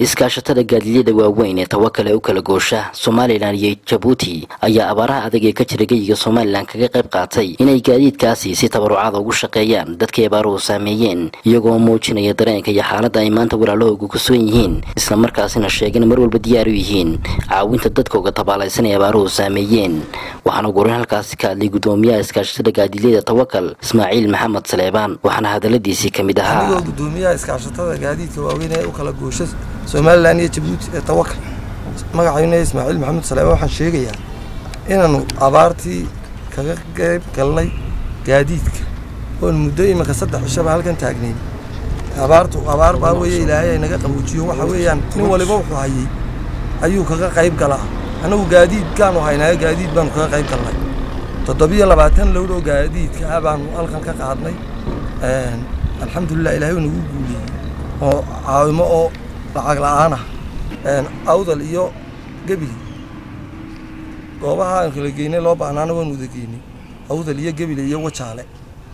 iskaashatada gaadiidyada waaweyn ee tawakal ee u kala goosha somalilan iyo jabuuti ayaa abaaraha adag ee ka jira geyiga somalilan kaga qayb qaatay inay gaadiidkaasi si tabarucaada ugu shaqeeyaan dadkii abaaruhu saameeyeen iyagoo muujinaya dareenka iyo xaaladda ay maanta walaalahooga ku sugan yihiin islamarkaasina sheegana mar walba diyaar u yihiin caawinta dadkooga tabaalaysan ee abaaruhu saameeyeen waxaana gurin halkaasi ka hadlay gudoomiyaha iskaashatada gaadiidyada tawakal ismaaciil maxamed saleebaan waxaana hadaladiisii ka mid ahaa anigoo gudoomiyaha iskaashatada gaadiidka waaweyn ee u kala goosha somalilan iyo jabuuti ee tawakal magacayna ismaaciil maxamed saleebaan waxaan sheegayaa inaanu abaartii kaga qayb galnay gaadiidka oon muddo iminka saddex cishaba halkan taagnayn abaartu abaar baa weeye ilaahay ay naga qabuujiyo waxa weeyaan nin waliba wuxuu hayay ayuu kaga qayb galaa annagu gaadiidkaanu haynaayo gaadiid baanu kaga qayb galnay toddobiyo labaatan lowd oo gaadiidka ah baanu halkan ka qaadnay alxamdulilah ilahay uu nagu guuliyey oo caawimo oo lacag la'aan ah awdal iyo gebili goobaha aan kala geynay loo baahnaana waanu wada geynay awdal iyo gebile iyo wajaale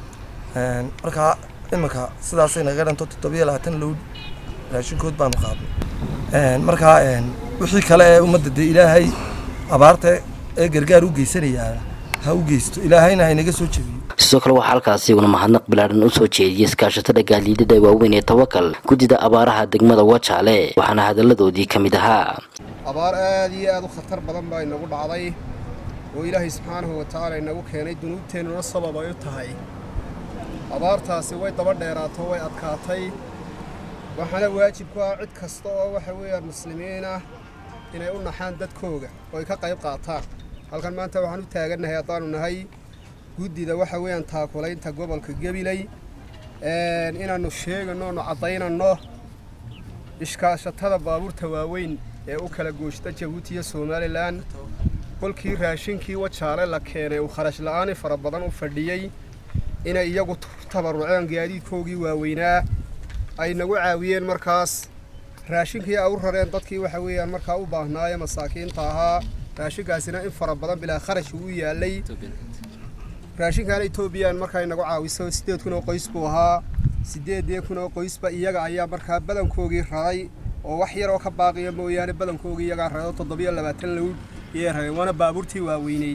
markaa iminka sidaasay naga dhanto toddobiyo labaatan lowd raashinkood baanu qaadnay markaa wixii kale ee ummadda dee ilaahay abaarta ee gargaar u geysanayaa ha u geysto ilaahayna haynaga soo jebiyo sidoo kale waxaa halkaasi una mahadnaq bilaadhan u soo jeediyey iskaashatada gaadiidada waaweyn ee tawakal guddida abaaraha degmada wajaale waxaana hadalladoodii ka mid ahaa abaar aad iyo aad u khatar badan baa inagu dhacday oo ilaahay subxaanahu wa tacaala inagu keenay dunuubteennuna sabab ay u tahay abaartaasi way daba dheeraato way adkaatay waxaana waajib ku ah cid kasta oo waxa weeyaan muslimiin ah inay u naxaan dadkooga oo ay ka qayb qaataan halkan maanta waxaan u taagannahay haddaanu nahay guddida waxa weeyaan taakulaynta gobolka gabiley inaannu sheegano onu caddaynanno ishkaashatada baabuurta waaweyn ee u kala gooshta jabuuti iyo somalilan kolkii raashinkii wajaale la keenay uu kharash la'aani fara badan u fadhiyey inay iyagu tabarruceen gaadiidkoogii waaweynaa ay nagu caawiyeen markaas raashinkii ay u rareen dadkii waxa weeyaan markaa u baahnaaye masaakiinta ahaa raashinkaasina in fara badan bilaa kharash uu yaallay raashinkaana etoobiyaan markaa inagu caawiso siddeed kun oo qoys buu ahaa siddeedii kun oo qoysba iyaga ayaa markaa badankoogii raray oo wax yar oo ka baaqiya mooyaane badankoogii iyagaa raray oo toddobiyo labaatan lowd iyay rareen waana baabuurtii waaweyneyd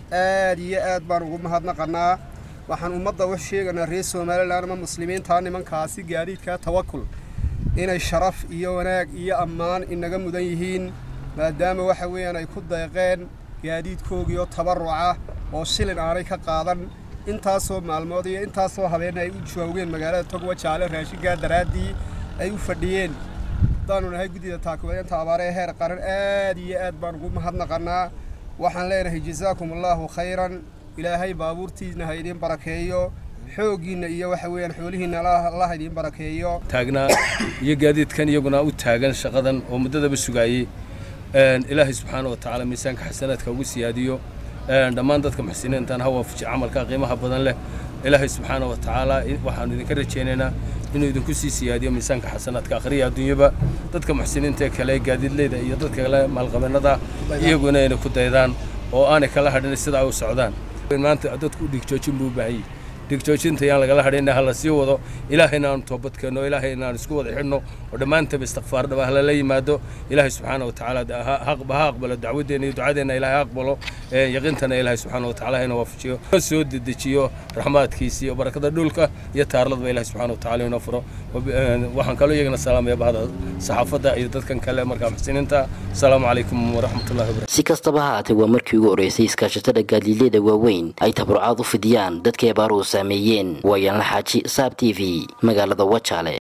aad iyo aad baan ugu mahadnaqannaa waxaan ummadda u sheeganaa reer somalilan ama muslimiintaa nimankaasi gaadiidka tawakul inay sharaf iyo wanaag iyo ammaan inaga mudan yihiin maadaama waxa weeyaan ay ku deeqeen gaadiidkoogii oo tabarruca oo shilin aanay ka qaadan intaasoo maalmood iyo intaasoo habeenna ay u joogeen magaalada togwajaale raashinkaa daraaddii ay u fadhiyeen haddaanu nahay guddida taakulaynta abaare ee heer qaran aad iyo aad baan ugu mahadnaqannaa waxaan leenahay jazaakum allaahu khayran ilaahay baabuurtiina ha idiin barakeeyo xooggiinna iyo waxa weeyaan xoolihiinna allah idiin barakeeyo taagnaa iyo gaadiidkan iyaguna u taagan shaqadan oo muddadaba sugaayey ilaahay subxaana wa tacaala miisaanka xasanaadka ugu siyaadiyo dhammaan dadka muxsiniintan ha waafaji camalka qiimaha badan leh ilaahay subxaana wa tacaala waxaanu idinka rajaynaynaa inuu idinku sii siyaadiyo miisaanka xasanaadka akhriya adduunyaba dadka muxsiniinta ee kale gaadiidleyda iyo dadka kale maalqabeennada iyaguna inay ku daydaan oo aanay kala hadhin sidaa u socdaan maanta dadku dhigjoojin buu u baahan yahay dhigjoojinta yaan lagala hadhayna ha la sii wado ilaahayna aanu toobadkeenno ilaahayna aan isku wada xidhno oo dhammaantaba istikfaar dhaba ha lala yimaado ilaahay subxaana wa tacaala ha aqbalo dacwadeenna iyo ducadeenna ilaahay ha aqbalo yaqiintana ilaahay subxaana wa tacaala hayna waafajiyo soo dedejiyo raxmaadkiisa iyo barakada dhulka iyo taarladba ilaahay subxaana wa tacaala inoo furo waxaan kaloo iyagana salaamaya bahda saxaafadda iyo dadkan kale markaa muxsiniinta asalaamu calaykum waraxmatullahi wabarakatu si kastaba ha haatee waa markii ugu horreysay iskaashatada gaadiidyada waaweyn ay tabarucaad u fidiyaan dadkii abaaruhu saameeyeen waayaan la xaaji saab t v magaalada wajaale